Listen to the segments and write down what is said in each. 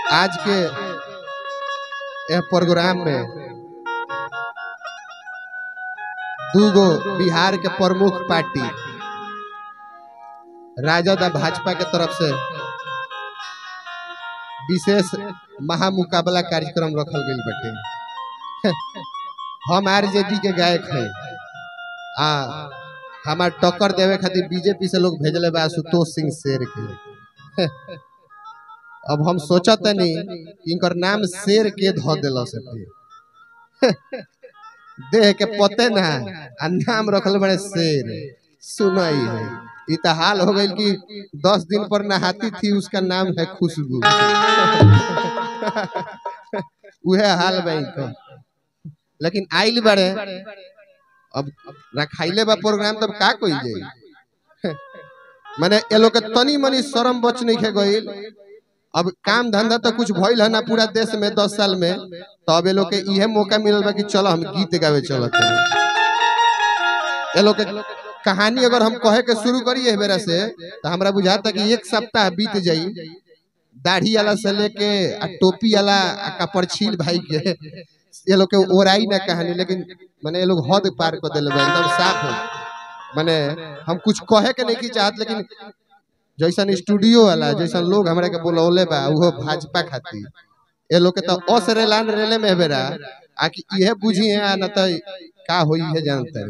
आज के यह प्रोग्राम में दूगो बिहार के प्रमुख पार्टी राजद आ भाजपा के तरफ से विशेष महामुकाबला कार्यक्रम रखल गई बटे हम आरजेडी के गायक हैं आ हमार टक्कर देवे खातिर बीजेपी से लोग भेजले बा आशुतोष सिंह शेर के अब हम सोचत नहीं कि इनकर नाम शेर के धो दिल से देह के पते ना आ नाम रखल बड़े शेर सुनई है ई तो हाल हो गई कि दस दिन पर नहाती थी उसका नाम है खुशबू उहे हाल बा इनका लेकिन आइल बड़े अब रखाइले बा प्रोग्राम तब का कोई जाई माने ये लोग के तनी मनी शर्म बच नहीं खे गईल अब काम धंधा तो कुछ भइल है ना पूरा देश में दस साल में तो अब ये लोग के इहे मौका मिलल बा कि चलो हम गीत गावे चलत ये लोग के कहानी अगर हम कहे के शुरू करिए बेरा से तो हमरा बुझाता कि एक सप्ताह बीत जाई दाढ़ी वाला से लेके आ टोपी वाला आ कपड़ छील भाई के ये लोग के ओराई ना कहानी लेकिन माने ये लोग हद पार कर दिले बा एकदम साफ है माने हम कुछ कहे के नहीं की चाहत लेकिन जैसन स्टूडियो वाला जैसन लोग हमरा के बुलौले बा उहो भाजपा खातिर ये लोग के तो अस रेलान रेले में बेरा आ कि इहे बुझी है ना तो का होई है जानते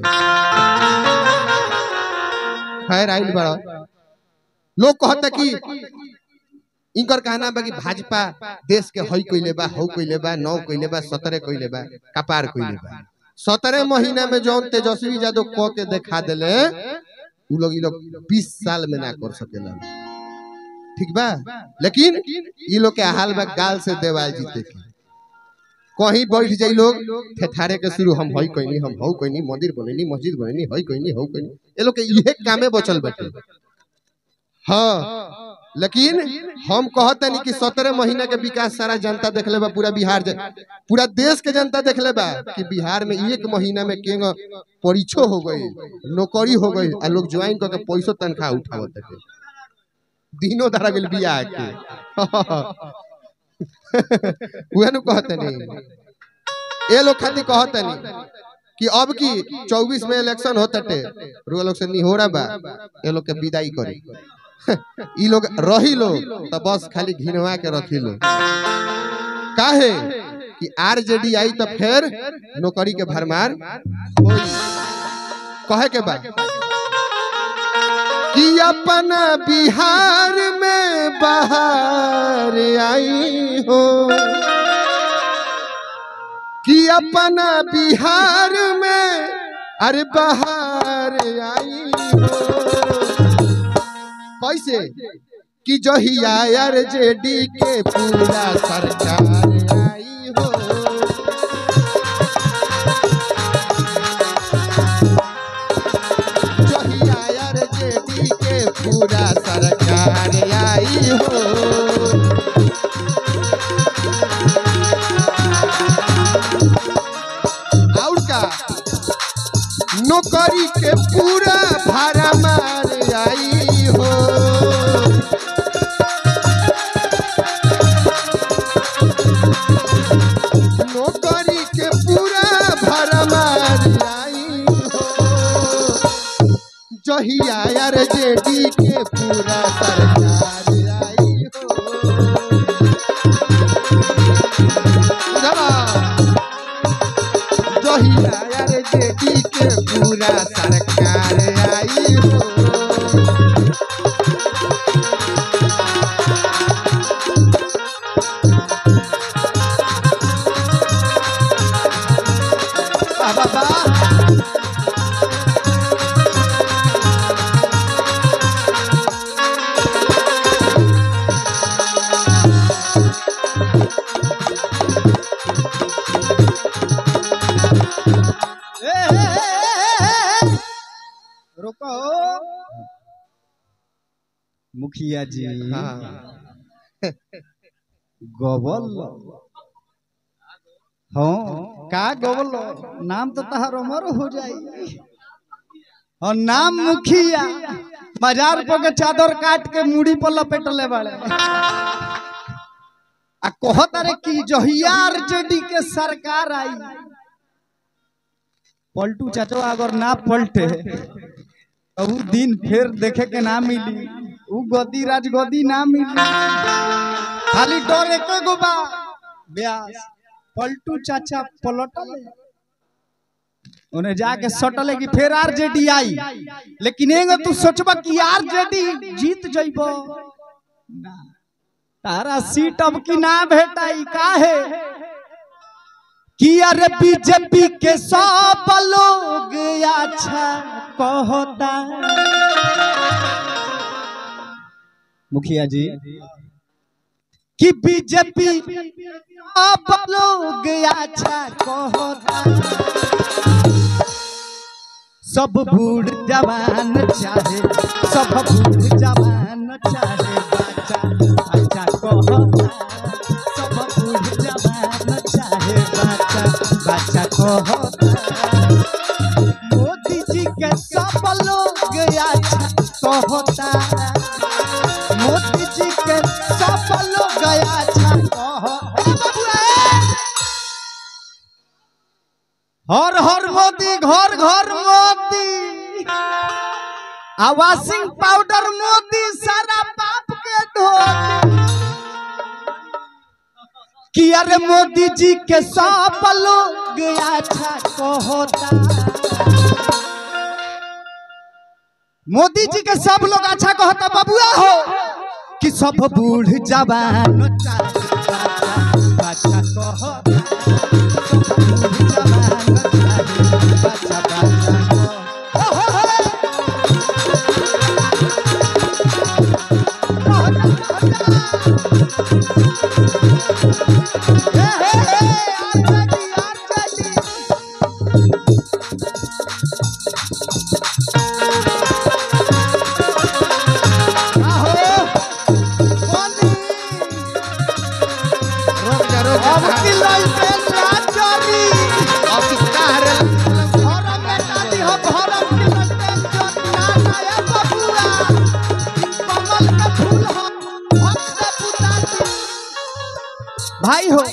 खैर आइल बड़ा लोग कहता कि इनकर कहना बा कि भाजपा देश के हई कइले बा हौ कइले बा नौ कइले बा सतरे कइले बा कपार कइले बा सतरे महीना में जौन तेजस्वी यादव क के दिखा देले उ लोग ई लोग 20 साल में ना कर सकेला ठीक बा लेकिन ई लोग के हाल बा गाल से देवाल जीते के कहीं बैठ जाई लोग ठेठारे के शुरू हम हई कइनी हम हौ कइनी मंदिर बनैनी मस्जिद बनैनी हई कइनी हौ कइनी ए लोग के इहे कामे बचल बाटे हाँ लेकिन हम कहते नहीं कि सत्रह महीना के विकास सारा जनता देख ले बा पूरा बिहार जन, पूरा देश के जनता देख ले बा कि बिहार में एक महीना में केंग परीक्षो हो गई नौकरी हो गई आ लोग ज्वाइन करके पैसो तनख्वाह उठावत थे दिनों धरा गेल बियाह के उहे नु कहते नहीं ए लोग खातिर कहते नहीं कि अब की 24 में इलेक्शन होता टे रो लोग से निहोरा बा ए लोग के विदाई करी ई लोग रही लो तो बस खाली घिनवा के रखी लो काहे कि आरजेडी आई तो फिर नौकरी के भरमार होई कहे के बाद कि अपना बिहार में बाहर आई हो कि अपना बिहार में अरे बाहर आई हो कैसे कि जहिया आर जेडी के पूरा सरकार आई हो जहिया आर जेडी के पूरा सरकार आई हो और का नौकरी के पूरा भाड़ा मार आई हो नौकरी के पूरा भाड़ा मार आई हो जहिया यार जेडी के पूरा सरकार आई हो बुझला? जहिया यार जेडी के पूरा सरकार आई हो वाह, वाह, वाह। रुको मुखिया जी हाँ गोबल हाँ का गोबल नाम तो तहार अमर हो जाई और नाम मुखिया बाजार पर के चादर काट के मुड़ी पर लपेटले बाड़े आ कहत रे कि जहिया आरजेडी के सरकार आई पलटू चाचो अगर ना पलटे तो उ दिन फिर देखे के ना मिली उ गदी राज गदी ना मिली खाली डर एक गो बा ब्यास पलटू चाचा पलटले उन्हें जाके सटले कि फिर आरजेडी आई लेकिन एगो तू सोचबा कि आरजेडी जीत जइबो ना तारा सीट अब की ना भेटाई काहे कि अरे बीजेपी के सब लोग अच्छा कहता मुखिया जी कि बीजेपी अब लोग अच्छा कहता सब बूढ़ जवान चाहे सब बूढ़ जवान चाहे बच्चा अच्छा कहता सब बूढ़ जवान चाहे बच्चा बच्चा कहता मोदी जी के सब लोग अच्छा कहता मोदी जी के सब लोग अच्छा कहता हर हर मोदी घर घर मोदी आ वॉशिंग पाउडर मोदी सारा पाप के धोती कि अरे मोदी जी के सब लोग अच्छा कहता मोदी जी के सब लोग अच्छा कहता बबुआ हो कि सब बूढ़ जवान अच्छा कहता रोक जा रोक जा अब की लइके ना चली अब तू का हरे भरम बेटा दी हो भरम की लइके चल ना ना ए बबुआ कमल के फूल हो भक्त पुताती भाई हो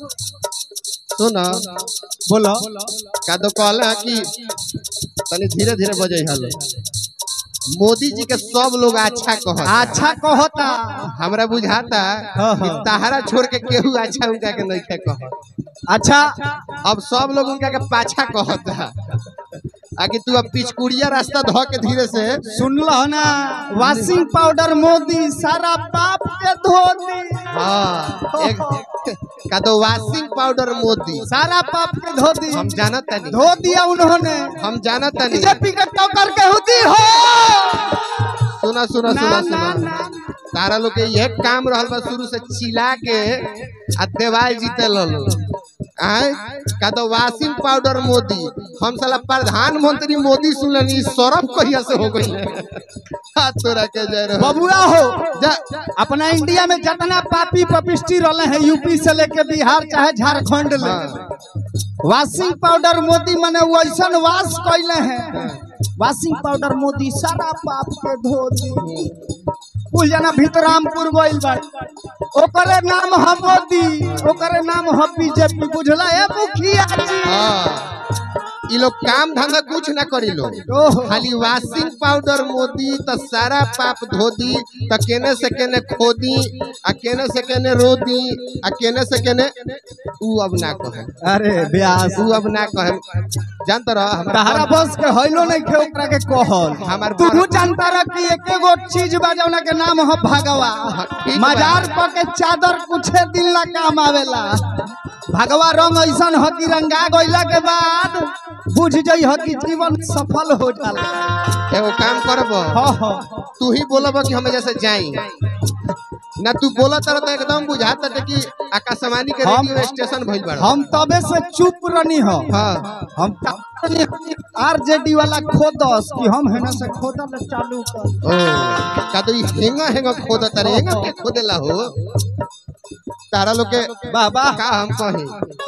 सुन बोलो का तो कहला कि तनी धीरे धीरे बजे हलो मोदी जी के सब लोग अच्छा कह अच्छा कहता हमरा बुझाता हाँ, कि हाँ। ताहरा छोड़ के केहू अच्छा उनका के नहीं कह अच्छा अब सब लोग उनका के पाछा कहता आगे तू अब पिचकुड़िया रास्ता धो के धीरे से सुन लो ना वॉशिंग पाउडर मोदी सारा पाप के धो दी हाँ एक का तो वॉशिंग पाउडर मोदी सारा पाप के धो दी हम जानत तनी धो दिया उन्होंने हम जानत तनी बीजेपी के टक्कर के हुदी हो सुना सुना ना, सुना ना, सुना ना। तारा लोग के यह काम रहल बा शुरू से चिल्ला के आ देवाल जीते लो आय का तो वॉशिंग पाउडर मोदी हम साला प्रधानमंत्री मोदी सुननी सरफ कहिया से हो गई हाथ तोरा के जय रहो बबुआ हो जा अपना इंडिया में जितना पापी पपिस्टी रहले हैं यूपी से लेके बिहार चाहे झारखंड ले हाँ, वॉशिंग पाउडर मोदी मने वैसन वाश कैले हैं वॉशिंग पाउडर मोदी सारा पाप के धो दी कुल जना भीतरामपुर गइल बा ओकरे नाम ह मोदी ओकरे नाम ह बीजेपी बुझला है मुखिया जी हाँ ई लोग काम धंधा कुछ ना करी लो ओहो खाली वॉशिंग पाउडर मोदी त सारा पाप धो दी त केने से केने खो दी आ केने से केने रो दी आ केने से केने ऊ अब ना कहे अरे ब्यास ऊ अब ना कहे जानत रह तहरा हमारा बस के हइलो नहीं खे ओकरा के कहल हमार तू बड़- जानता रह कि एके गो चीज बा जौना के नाम ह भगवा हाँ, ठीक बा। मजार प के चादर कुछे दिन ला काम आवेला भगवा रंग ऐसन ह कि रंगा गइला के बाद बुझ जई ह कि जीवन सफल हो जाला एगो काम करब हाँ हाँ तू ही बोलब कि हम जैसे जाई ना तू बोला तर तो एकदम बुझात बाटे कि आकाशवाणी के हम- रेडियो स्टेशन भइल बड़ा हम तबे से चुप रनी ह हाँ हम आरजेडी वाला खोदस कि हम हेना से खोदल चालू कर ओ का तो ई हेंगा हेंगा खोदा तारे हेंगा के खोदेला हो तारा लोग के बाबा का हम कही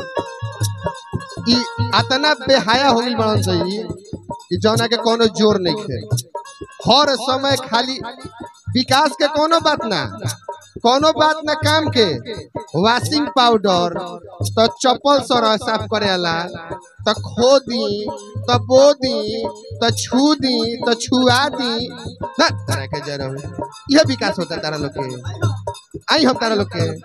ई अतना बेहाया हो गइल बड़न सही कि जौना के कोनो जोर नहीं थे हर समय खाली विकास के कोनो बात ना कोनो बात न काम के वॉशिंग पाउडर तो चप्पल सर साफ करेला तो खो दी तो बो दी तो छू दी तो छुआ दी ना तारा के जरा यह विकास होता है तारा लोग के आई हम तारा लोग के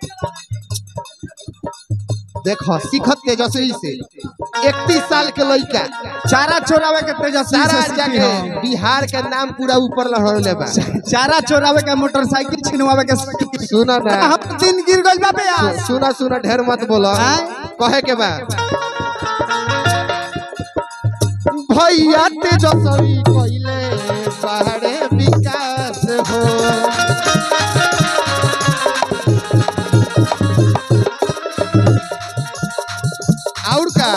देखो सीखत तेजस्वी से इकतीस साल के लड़का चारा चोरावे के तेजस्वी सारा से सीखी जाके हम। बिहार के नाम पूरा ऊपर लहरले बा चारा चोरावे के मोटरसाइकिल छिनवावे के सीखी। सुना ना हम दिन गिर गइल बा बे आज। सुना सुना ढेर मत बोलो आय? कहे के बा भैया तेजस्वी कइले पहाड़े विकास हो और का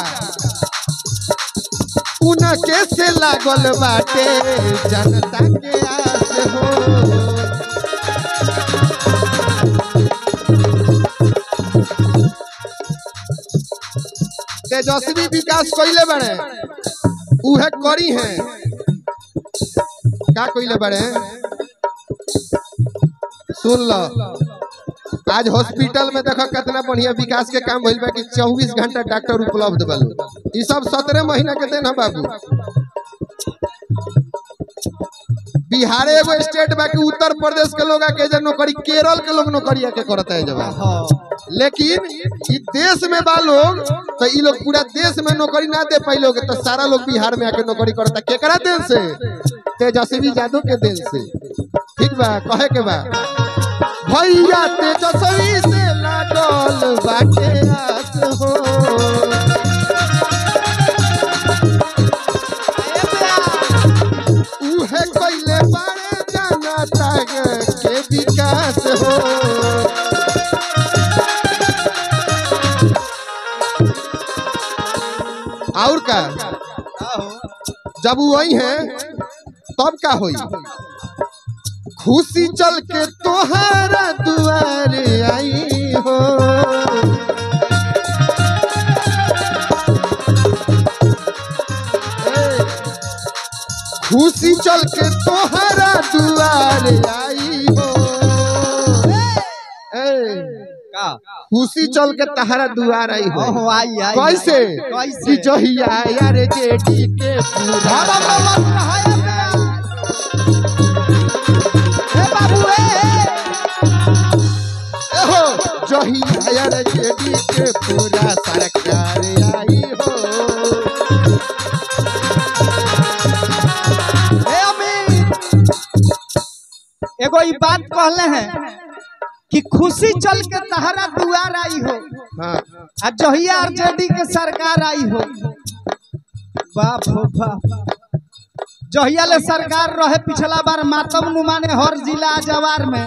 उनके से लागल बाटे जनता के आस हो तेजस्वी विकास कइले बड़े उहे करी हैं का कइले बड़े सुन लो आज हॉस्पिटल में देखो कितना बढ़िया विकास के काम भइल बा कि 24 घंटा डॉक्टर उपलब्ध बा लोग ई सब 17 महीना के देन है बाबू बिहार एगो स्टेट बा कि उत्तर प्रदेश के लोग आके जे नौकरी केरल के लोग नौकरी आके करता है जवाब हाँ। लेकिन ई देश में बा लोग तो ई लोग पूरा देश में नौकरी ना दे पाई लोग तो सारा लोग बिहार में आके नौकरी करता केकरा देन से तेजस्वी यादव के देन से ठीक बा कहे के बा भैया तेजस्वी से लागल बाटे आस हो उहे कइले बाड़े जनता के विकास हो और का जब वो वही है तब का होई खुशी चल के तोहारा दुआरे आई हो ए, खुशी चल के तोहारा दुआरे आई हो ए, का खुशी चल के तहरा दुआर आई हो ओहो, आई आई कैसे आई। कि कैसे जहिया यार जेडी के पूरा बाबा बाबा रहाए ए बाबू ए हो जहिया यार जेडी के पूरा सरकार आई हो ए अमीर एगो ई बात कहले हैं कि खुशी चल के तहरा दुआर आई हो हाँ आ जहिया आरजेडी के सरकार आई हो बाप हो बाप जहिया ले सरकार रहे पिछला बार मातम नुमाने हर जिला जवार में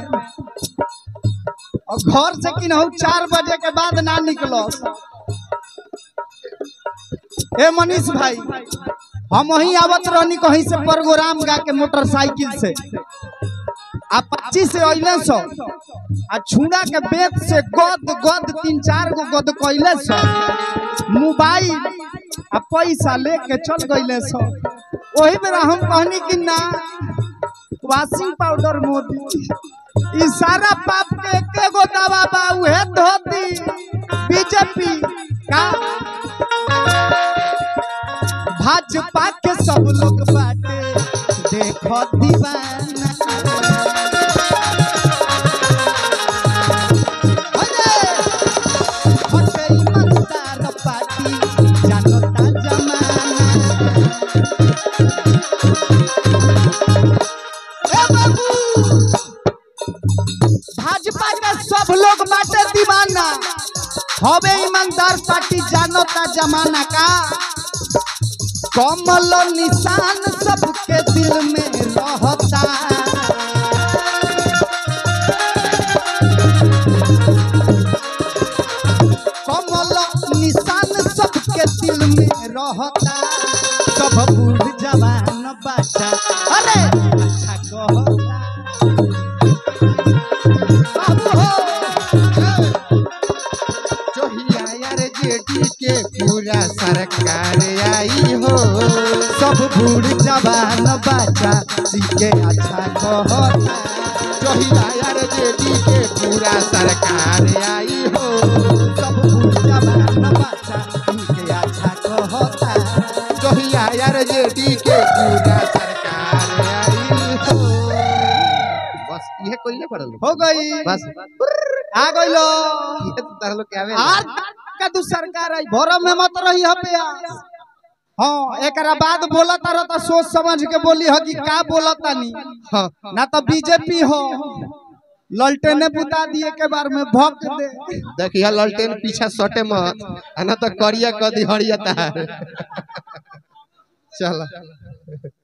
और घर से किन्हू चार बजे के बाद ना निकलो ए मनीष भाई हम वहीं आवत रहनी कहीं से प्रोग्राम गा के मोटरसाइकिल से आ पच्चीस से अइले सो आ छुड़ा के बेत से गद गद तीन चार गो गद कैले सो मोबाइल आ पैसा लेके चल गइले सो वही बेरा हम कहनी कि ना वॉशिंग पाउडर मोदी ई सारा पाप के एके गो दवा बा उहे धोती बीजेपी का भाजपा के सब लोग बाटे देखो दीवाना अरे हटे ईमानदार पार्टी जानता जमाना ए बाबू भाजपा के सब लोग बाटे दीवाना हवे ईमानदार पार्टी जानता जमाना का कमल निशान सबके दिल में रहता कमल निशान सबके दिल में रहता सब बूढ़ जवान बच्चा अरे अच्छा कहता बाबू हो जहिया यार जेडी के पूरा सरकार आई हो सब बूढ़ जवान बच्चा सीखे अच्छा कहता जहिया यार जेडी के पूरा सरकार आई हो सब जवान बच्चा उनके अच्छा कहता जहिया यार जेडी के पूरा सरकार आई हो बस इहे कोइले पड़ल हो गई बस आ गइलो ये तो तारा लोग के आवे आज का तू सरकार आई भरम में मत रही हपे हाँ एकरा बाद बोला तारा तो सोच समझ के बोली हो कि का बोला तानी हाँ ना तो बीजेपी हो ललटेने बुता दिए के बार में भक दे देखिए ललटेन पीछा सटे मत आ ना तो करिया कदी हरिया तार चल